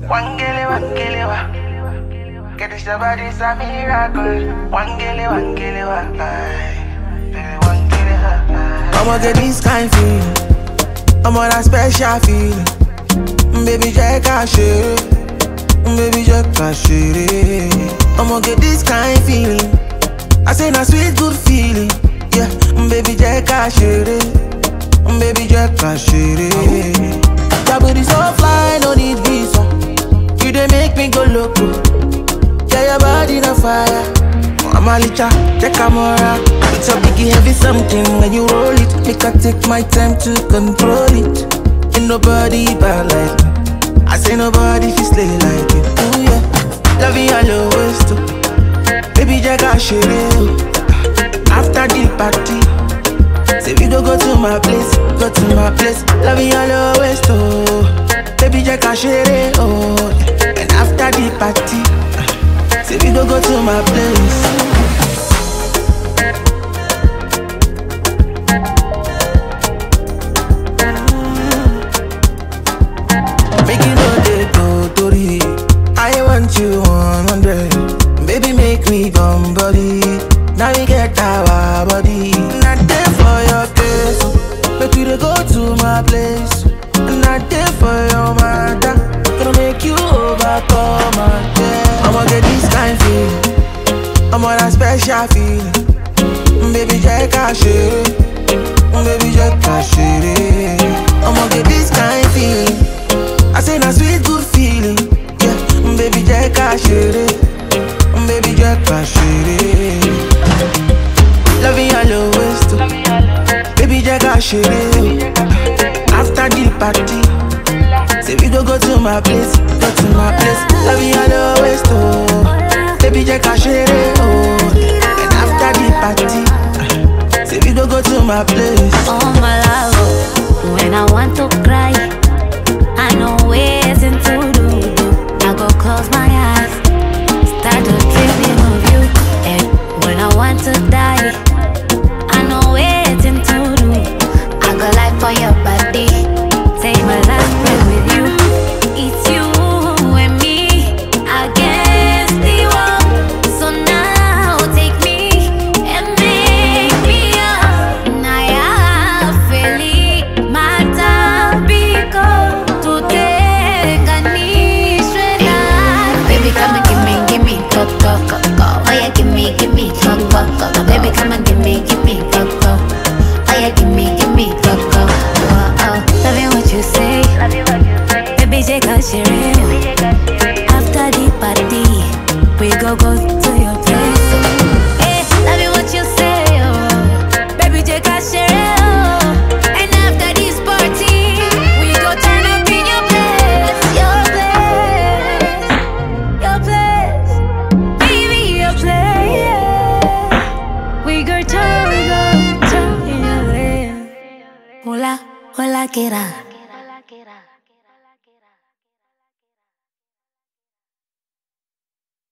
Wangele, wangele, wa. Get this your body's a miracle. Wangele, wangele, wa. Aye. Baby, wangele, ha, aye. I'ma get this kind feeling. I'm on that special feeling. Baby, check out shit. Baby, check out shit. I'ma get this kind feeling. I say na sweet good feeling. Yeah, baby, check out shit. Baby, check out shit. That booty so fly, no need visa. You dey make me go loco. Yeah, your body na fire. I'm a licha, check camera. It's a biggie heavy something when you roll it. Make I take my time to control it. Ain't nobody bad like me. I say nobody fi slay like you. Ooh yeah, love you all your waist too. Baby, check out shit. After the party, say we go go to my place, go to my place. Love you all your waist too. Baby, check out shit. Oh, and after the party. Say we go go to my place. Make you know they go Tori. I want you 100. Baby, make me come body. Now we get our body. Not there for your case. Make you dey go to my place. Not there for your matter. Gonna make you overcome again. I'ma get this kind feeling. I'm on a special feeling. Baby, check out shit. Baby, check out shit. I'ma get this kind feeling. I say na sweet good feeling. Yeah, baby, check out shit. Baby, check out shit. Loving all your waist too. Baby, check out shit. After the party, say we go go to my place, go to my place. Loving all your waist too. Baby, check out shit. Oh, and after the party, say we go go to my place. Oh my love, when I want to cry, I know waiting to do. I go close my eyes, start to dreaming of you. And when I want to die, I know waiting to do. I go life for your body, take my last breath with you. It's you and me against the world. So now take me and make me up. Naya feli matabiko tutenganishwe na Baby come and give me, give me go go go go. Oh yeah, give me, give me go go go go. Baby come and give me, give me go go. Oh yeah, give me, give me go go. Oh oh, loving what you say. Baby take a share. After the party, we go go to your place. Eh, loving what you say, oh. Baby take a share, oh. And after this party, we go turn up in your place, your place, your place, baby your place. yeah. We go turn, we go turn in your place. Hola, hola, que era.